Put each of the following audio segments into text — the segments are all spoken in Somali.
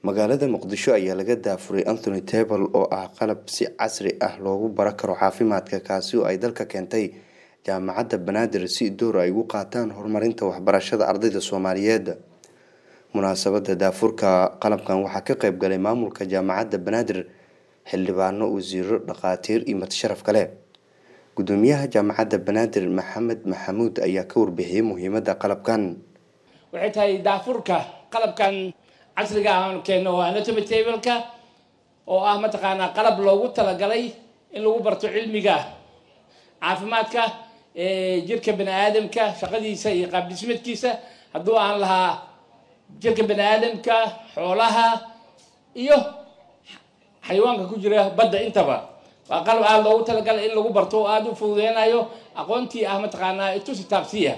magaalada muqdisho ayaa laga daafuray anthony table oo ah qalab si casri ah loogu baro karo caafimaadka kaasi oo ay dalka keentay jaamacadda banaadir si door ay ugu qaataan horumarinta waxbarashada ardayda soomaaliyeed munaasabada daafurka qalabkan waxaa ka qeyb galay maamulka jaamacadda banaadir xildhibaano wasiiro dhakhaatiir iyo madsharaf kale gudoomiyaha jaamacadda banaadir maxamed maxamuud ayaa ka warbixiyey muhiimada qalabkan waxay tahay daafurka qalabkan casriga aan keeno oo anatomy tableka oo ah mataqaanaa qalab loogu talagalay in lagu barto cilmiga caafimaadka jirka bani aadamka shaqadiisa iyo qaabdhismeedkiisa hadduu aan lahaa jirka bani aadamka xoolaha iyo xayawaanka ku jira badda intaba waa qalab aada loogu talagalay in lagu barto oo aada u fududeynayo aqoontii ah mataqaanaa itusi taabsiya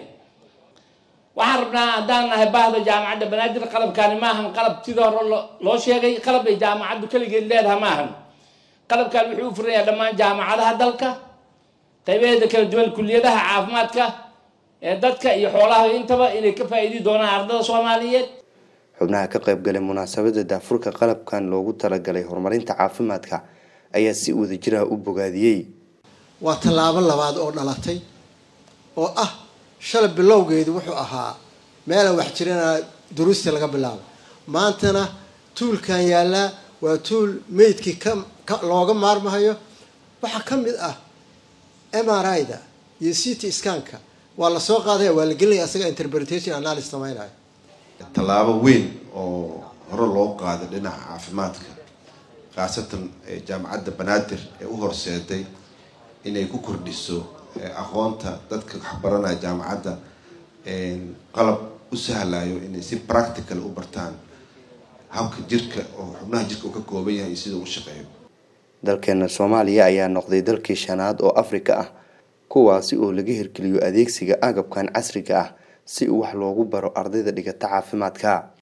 waxaan rabnaa haddaan nahay baahda jaamacadda banaadir qalabkaani maahan qalab sidii hore loo sheegay qalab ay jaamacaddu keligeed leedaha maahan qalabkan wuxuu u furanayaa dhammaan jaamacadaha dalka qaybaheeda kala duwan kuliyadaha caafimaadka ee dadka iyo xoolaha intaba inay ka faa-iidi doonaan ardada soomaaliyeed xubnaha ka qeyb galay munaasabada daafurka qalabkan loogu talagalay horumarinta caafimaadka ayaa si wadajiraha u bogaadiyey waa tallaabo labaad oo dhalatay oo ah shalay bilowgeedu wuxuu ahaa meelaan wax jirana duruusta laga bilaabo maantana tuulkan yaallaa waa tuul meydkii ka looga maarmahayo waxaa ka mid ah m r i da iyo c t scanka waa la soo qaadaya waa la gelinaya asaga interpretation analysis samaynayo tallaabo weyn oo hore loo qaaday dhinaca caafimaadka khaasatan jaamacadda banaadir ee u horseeday inay ku kordhiso aqoonta dadka waxbaranaya jaamacadda qalab u sahlayo inay si practical u bartaan habka jirka oo xubnaha jirka uu ka kooban yahay iyo sida u shaqeeyo dalkeena soomaaliya ayaa noqday dalkii shanaad oo afrika ah kuwaasi oo laga hirgeliyo adeegsiga agabkan casriga ah si wax loogu baro ardayda dhigata caafimaadka